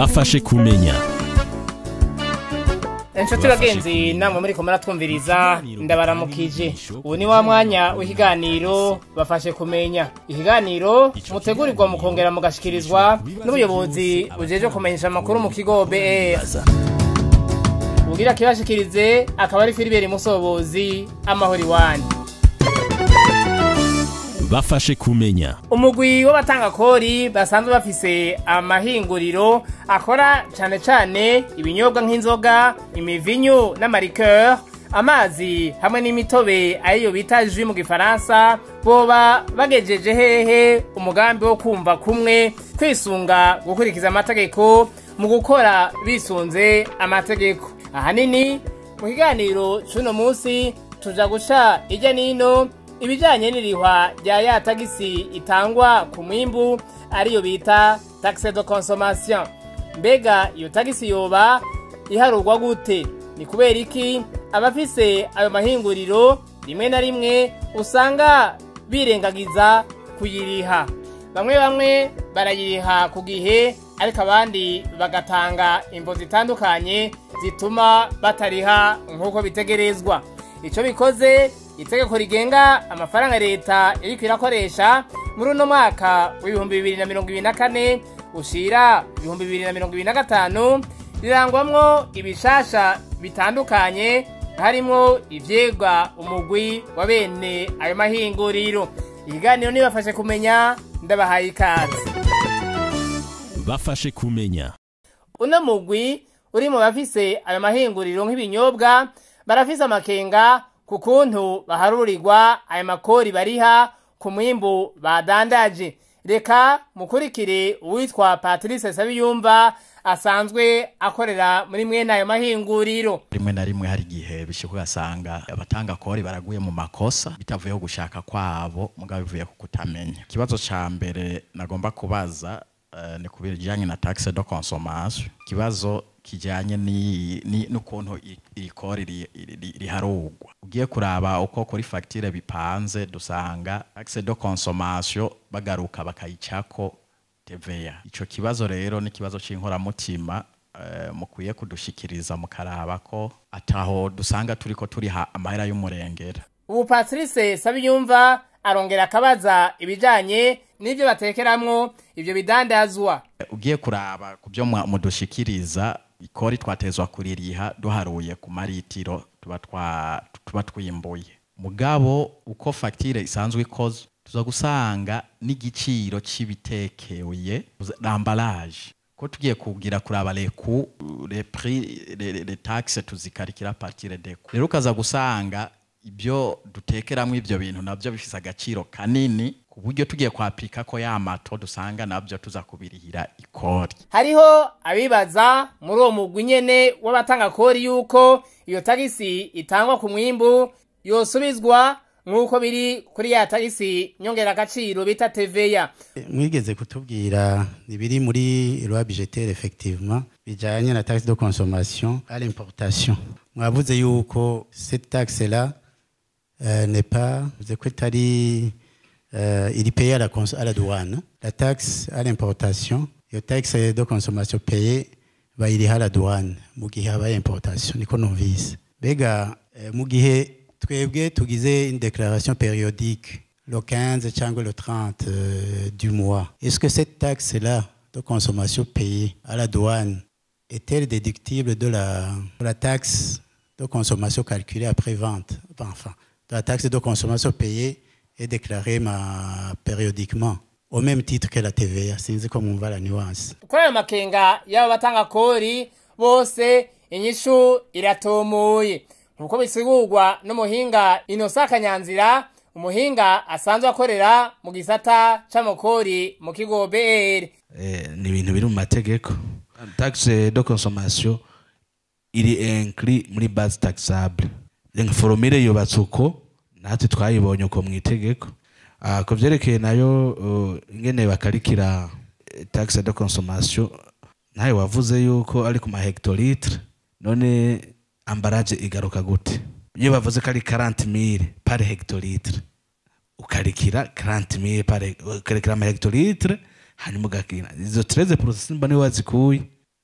bafashe kumenya inshuti bagenzi namwe muri kumara twumviriza ndabaramukije ubu ni wa mwanya w'ikiganiro bafashe kumenya ikiganiro mutegurirwa mukongera mugashikirizwa n'ubuyobozi bujeje kumenyesha amakuru mu kigo BR ugira kibashikirize akaba ari Filibert Musobozi amahoro iwanyu bafashe kumenya umugwi w'abatangakori basanzwe bafise amahinguriro akora cane cane ibinyobwa nk'inzoga imivinyu n'amarikeur amazi hamwe n'imitobe ariyo bita jus mu gifaransa boba bagejeje hehe umugambi wo kumva kumwe kwisunga gukurikiza amategeko mu gukora bisunze amategeko ahanini mu kiganiro c'uno musi tuja guca irya nino ibijanye n'irihwa rya ya tagisi itangwa ku mwimbu ariyo bita taxe de consommation mbega iyo tagisi yoba iharurwa gute ni kubera iki abafise ayo mahinguriro rimwe na rimwe usanga birengagiza kuyiriha bamwe bamwe barayiriha ku gihe ariko abandi bagatanga imvo zitandukanye zituma batariha nk'uko bitegerezwa ico bikoze itegeko rigenga amafaranga leta iriko irakoresha muri uno mwaka w'ibihumbi bibiri na mirongo ibiri na kane ushira ibihumbi bibiri na mirongo ibiri na gatanu rirangwamwo ibishasha bitandukanye harimwo ivyigwa umugwi wa bene ayo mahinguriro ikiganiro nibafashe kumenya ndabahaye ikaze bafashe kumenya uno mugwi uri mu bafise ayo mahinguriro nk'ibinyobwa barafise amakenga ku kuntu baharurirwa ayo makori bariha ku mwimbu badandaje reka mukurikire uwitwa patrice sabiyumva asanzwe akorera muri mwene ayo mahinguriro rimwe na rimwe hari igihe bishika ugasanga abatanga kori baraguye mu makosa bitavuyeho gushaka kwabo mugabo bivuye ku kutamenya ikibazo ca mbere nagomba kubaza uh, ni kubijanye na taxe de consommation ikibazo kijanye n'ukuntu iri kori riharugwa ugiye kuraba uko kuri fagitire bipanze dusanga taxe de consommation bagaruka bakayicako TVA ico kibazo rero ni kibazo c'inkoramutima uh, mukwiye kudushikiriza mukaraba ko ataho dusanga turiko turiha amahera y'umurengera ubu patrice sabiyumva arongera akabaza ibijanye n'ivyo batekeramwo ivyo bidandazwa ugiye kuraba ku byo mudushikiriza ikori twatezwa kuririha duharuye ku maritiro tuba twa tuba twimbuye mugabo uko fagitire isanzwe ikoze tuza gusanga n'igiciro cy'ibitekeye l'emballage ko tugiye kugira kuraba leku le prix les taxes tuzikarikira partir de coût rero ukaza gusanga ibyo dutekeramwo ivyo bintu navyo bifise agaciro kanini ku buryo tugiye kwapika ko ya mato dusanga navyo tuza kubirihira ikori hariho abibaza muri uwo mugwi nyene w'abatanga kori yuko iyo tagisi itangwa ku mwimbu yosubizwa nk'uko biri kuri ya tagisi nyongera agaciro bita TVA mwigeze kutubwira ibiri muri loi budgetaire effectivement bijanye na taxe de consommation à l'importation mwavuze yuko cette taxe là euh, n'est pas vous ko itari euh, il est payé à la, à la douane la taxe à l'importation iyo taxe de consommation payée bayiriha la douane mu gihe habaye importation niko numvise mbega euh, mu gihe twebwe tugize une déclaration périodique le 15 cyangwa le 30 euh, du mois est-ce que cette taxe là de consommation payée à la douane est-elle déductible de la, de la taxe de consommation calculée après vente enfin de la taxe de consommation payée et déclarée ma, périodiquement au même titre que la TVA sinzi ko mwumva la nuance kuri ayo makenga y'aba batanga kori bose inyishu iratomoye nkuko bisigurwa n'umuhinga inosa kanyanzira umuhinga asanzwe akorera mu gisata c'amakori mu kigo BR eh, ni ibintu biri mu mategeko taxe de consommation iri inclus muri base taxable nka formule yubatse uko natwe twayibonye uko mu itegeko uh, ku vyerekeye nayo uh, ingene bakarikira taxe de consommation nawe wavuze yuko ari ku mahectolitre none ambaraje igaruka gute iyo bavuze ko ari 40000 par hectolitre ukarikira 40000 par ukarikira ama hectolitre hanyuma ugakina izo 13 process mba niwe wazikuye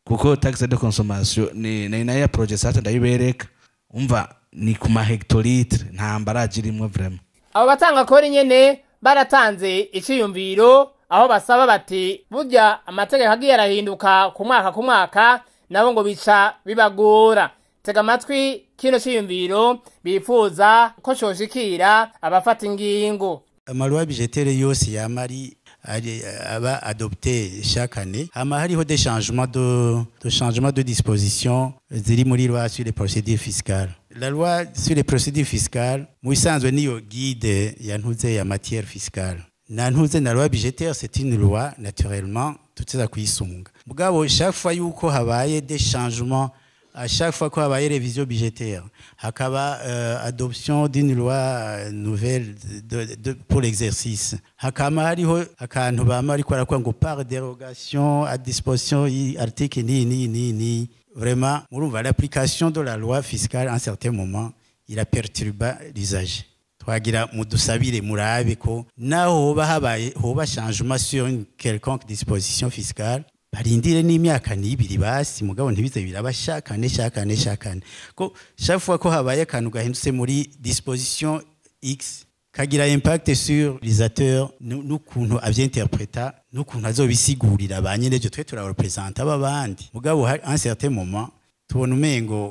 kuko taxe de consommation ni ni nayo ya projet sate ndayibereka umva ni ku ma hectolitre nta mbaraje irimwo vraiment abo batanga kori nyene baratanze iciyumviro aho basaba bati burya amategeko agiye arahinduka ku mwaka ku mwaka nabo ngo bica bibagora tega amatwi kino ciyumviro bifuza ko coshikira abafata ingingo amaloi budgétaire yose yama ari ari- aba adopté chaque année hama hariho des changements de, de changements de disposition ziri muri loi sur les procédures fiscales la loi sur les procédures fiscales mu bisanzwe niyo guide ya ntuze ya matière fiscale na ntuze na loi budgétaire c'est une loi naturellement tuteza kuyisunga mugabo chaque fois yuko habaye des changements à chaque fois qu'on a révision budgétaire, hakaba euh, adoption d'une loi euh, nouvelle de, de, pour l'exercice. Hakama hariho akantu bama ariko arakora ngo par dérogation à disposition y article ni ni ni ni vraiment murumva l'application de la loi fiscale à un certain moment il a perturbé l'usager. twagira mudusabire murabe ko naho hoba habaye hoba changement sur une quelconque disposition fiscale barindire n'imyaka n'ibiri basi mugabo ntibize biraba shakane shakane shakane ko chaque fois ko habaye akantu gahindutse muri disposition x kagira impact sur l'utilisateur nu- n'ukuntu avyinterpreta n'ukuntu azobisigurira ba nyenejo twe turarepresenta b'abandi mugabo hari un certain moment tubona umengo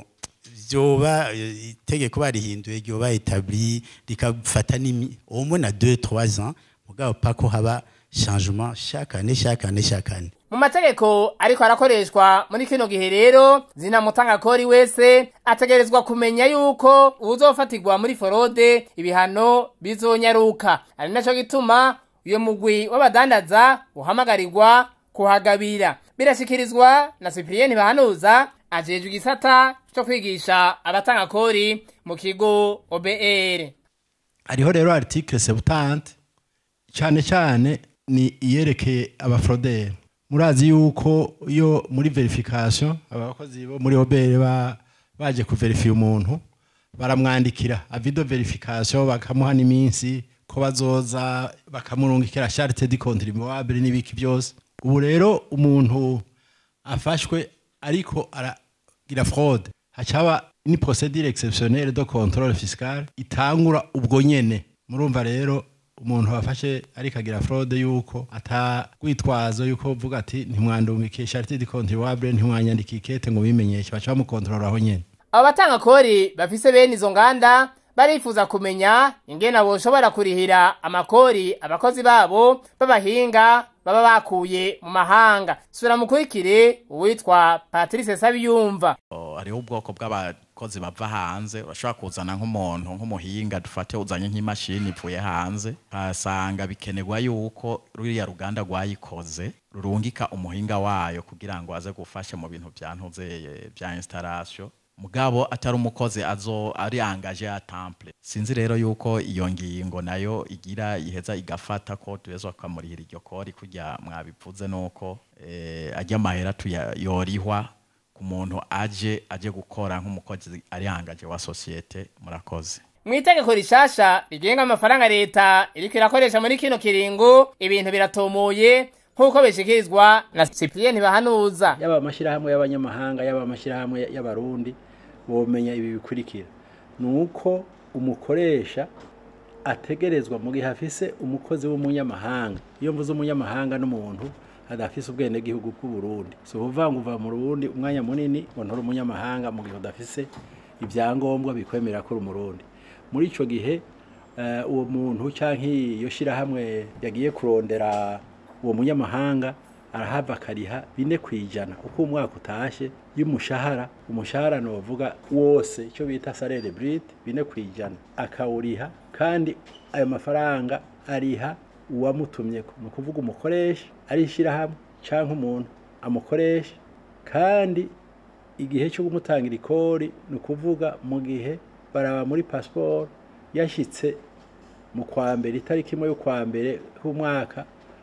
vyoba eh, itegeko barihinduye ryoba etabli rikafata n'imi au moins na 2 3 ans mugabo pako haba changement chaque année chaque année chaque année mu mategeko ariko arakoreshwa muri kino gihe rero zinamutanga kori wese ategerezwa kumenya yuko uwuzofatirwa muri forode ibihano bizonyaruka ari naco gituma uyo mugwi w'abadandaza uhamagarirwa kuhagabira birashikirizwa na Cyprien Bahanuza ajejwe igisata co kwigisha abatanga kori mu kigo OBR hariho rero article sebutante cyane cyane ni iyerekeye abafrodere murazi yuko iyo muri verification abakozi bo muri obere ba baje kuverifiya umuntu baramwandikira avido verification bakamuha n'iminsi ko bazoza bakamurungikira charte de contribuable n'ibiki byose ubu rero umuntu afashwe ariko aragira fraude hacaba ni procédure exceptionnelle de contrôle fiscal itangura ubwo nyene murumva rero umuntu wafashe ariko agira fraude yuko atagwitwazo yuko uvuga ati ntimwandungikiye charité de contribuable ntimwanyandikiye ikete ngo bimenyeshe baca bamukontorora aho nyene abo batanga kori bafise bene izo nganda barifuza kumenya ingene boshobora kurihira amakori abakozi babo b'abahinga baba bakuye mu mahanga sura mukurikire uwitwa patrice sabiyumva O, hariho ubwoko bw'abakozi bava hanze urashobora kuzana nk'umuntu nk'umuhinga dufate uzanye nk'imashini ivuye hanze ukasanga bikenerwa yuko ruriya ruganda rwayikoze rurungika umuhinga wayo kugira ngo aze gufasha mu bintu bya ntuzeye bya installation mugabo atari umukozi azo ari angaje ya temple sinzi rero yuko iyo ngingo nayo igira iheza igafata ko tuweza tukamurihira iryo kori kurya mwabivuze nuko eh, ajya amahera tuya- yorihwa ku muntu aje aje gukora nk'umukozi ari angaje wa sosiyete murakoze mu itegeko rishasha rigenga amafaranga leta iriko irakoresha muri kino kiringo ibintu biratomoye nk'uko bishikirizwa na cyprien bahanuza yaba amashyirahamwe y'abanyamahanga yaba amashyirahamwe y'abarundi bomenya ibi bikurikira ni uko umukoresha ategerezwa mu gihe afise umukozi w'umunyamahanga iyo mvuze umunyamahanga n'umuntu adafise ubwenegihugu bw'uburundi si ukuvuga ngo uva mu rundi umwanya munini ngo nturi umunyamahanga mu gihe udafise ibyangombwa bikwemera ko uri umurundi muri icyo gihe eh, uwo muntu cyangwa iyo shyirahamwe yagiye kurondera uwo munyamahanga arahava akariha bine ku ijana uko umwaka utashye y'umushahara umushahara ni uvuga wose icyo bita salere burite bine ku ijana akawuriha kandi ayo mafaranga ariha uwamutumye ni ukuvuga umukoresha ari ishyirahamwe cyangwa umuntu amukoresha kandi igihe cyo kumutangira ikori ni ukuvuga mu gihe baraba muri pasiporo yashyitse mu kwa mbere itariki imwe y'ukwa mbere h'umwaka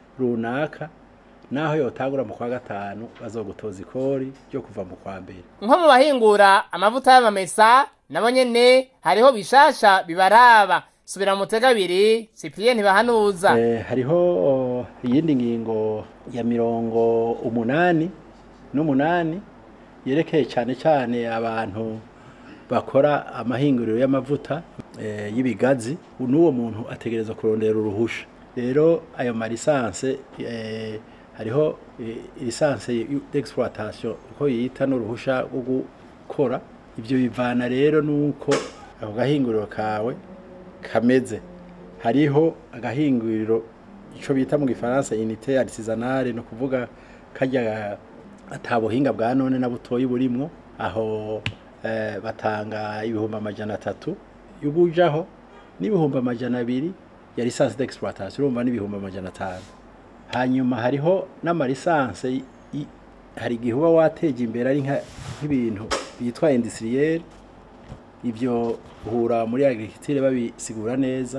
runaka naho yotangura mu kwa gatanu bazogutoza ikori ryo kuva mu kwa mbere nko mu bahingura amavuta y'amamesa nabo nyene hariho bishasha bibaraba subira mu mutega abiri cyprien bahanuza Eh, hariho oh, iyindi ngingo ya mirongo umunani n'umunani yerekeye cyane cyane abantu bakora amahinguriro y'amavuta eh, y'ibigazi n'uwo muntu ategereza kurondera uruhusha rero ayo marisanse eh, hariho eh, lisanse d'exploitation uko yita n'uruhusha rwo gukora ibyo bivana rero nuko ako gahinguriro kawe kameze hariho agahinguriro icyo bita mu gifaransa unité artisanale no kuvuga kajya atabuhinga bwa none na butoyi burimwo aho eh, batanga ibihumbi amajana atatu y'ubujaho n'ibihumbi amajana abiri ya lisansi d'exploitation urumva n'ibihumbi amajana atanu hanyuma hariho n'amalisanse y- y- hari igihe uba wateje imbere ari nka- nk'ibintu byitwa industriel ibyo uhura muri agriculture babisigura neza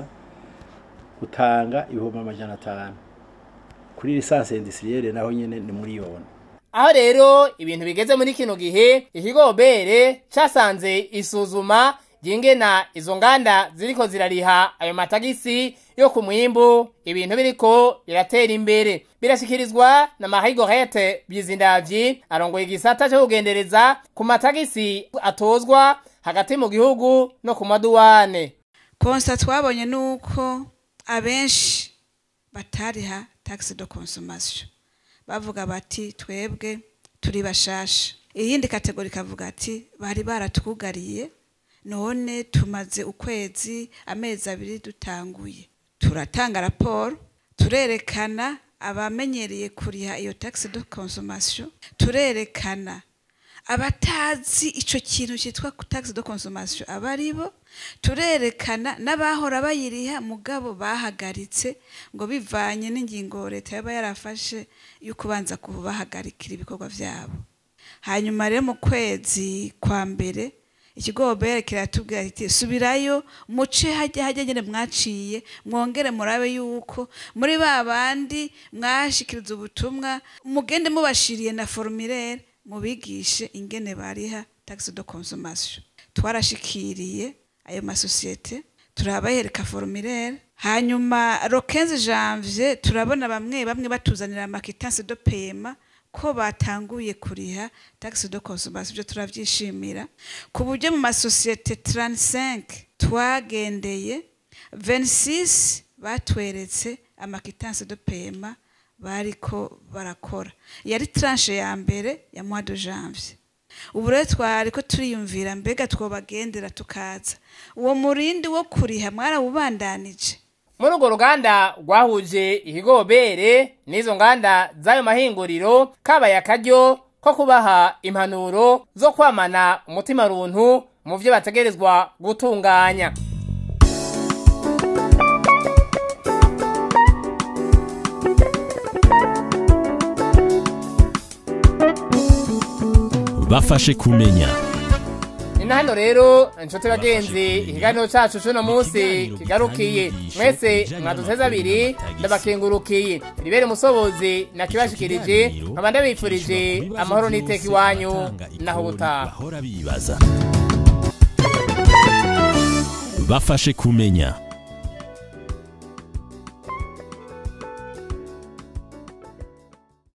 utanga ibihumbi amajana atanu kuri lisansi industriel naho nyene ni miliyoni aho rero ibintu bigeze muri kino gihe ikigo bere casanze isuzuma ryingena izo nganda ziriko zirariha ayo matagisi yo ku mwimbu ibintu biriko biratera imbere birashikirizwa na mahigorete byizindavyi arongoye igisata cyo kugendereza ku matagisi atozwa hagati mu gihugu no ku maduwane konsa twabonye nuko abenshi batariha taxe de consommation bavuga bati twebwe turi bashasha iyindi kategori kavuga ati bari baratwugariye none tumaze ukwezi amezi abiri dutanguye turatanga raporo turerekana abamenyereye kuriha iyo taxe de consommation turerekana abatazi ico kintu cyitwa taxe de consommation aba ari bo turerekana n'abahora bayiriha mugabo bahagaritse ngo bivanye n'ingingo leta yaba yarafashe yo kubanza kubahagarikira ibikorwa byabo hanyuma rero mu kwezi kwa mbere ikigo bere kiratubwira kiti subirayo muce hajya hajya nyine mwaciye mwongere murabe yuko muri ba bandi mwashikiriza ubutumwa mugende mubashiriye na formulaire mubigishe ingene bariha taxe de consommation twarashikiriye ayo masosiyete turabahereka formulaire hanyuma le 15 janvier turabona bamwe bamwe batuzanira amakitanse de paiement ko batanguye kuriha taxe de consommation ibyo turabyishimira ku buryo mu masosiyete 35 twagendeye 26 batweretse amakitanse de paiement bariko barakora yari tranche ya mbere ya mois de janvier ubu rero twari ko turiyumvira mbega twobagendera tukaza uwo murindi wo kuriha mwarawubandanije muri urwo ruganda rwahuje ikigobere n'izo nganda z'ayo mahinguriro kabaye akaryo ko kubaha impanuro zo kwamana umutima runtu mu byo bategerezwa gutunganya bafashe kumenya ni na hano rero inshuti bagenzi ikiganiro cacu c'uno munsi kigarukiye mwese mwaduteze abiri ndabakengurukiye ribere umusobozi nakibashikirije nkaba ndabifurije amahoro n'iteka iwanyu naho ubutaha bahora bibaza bafashe kumenya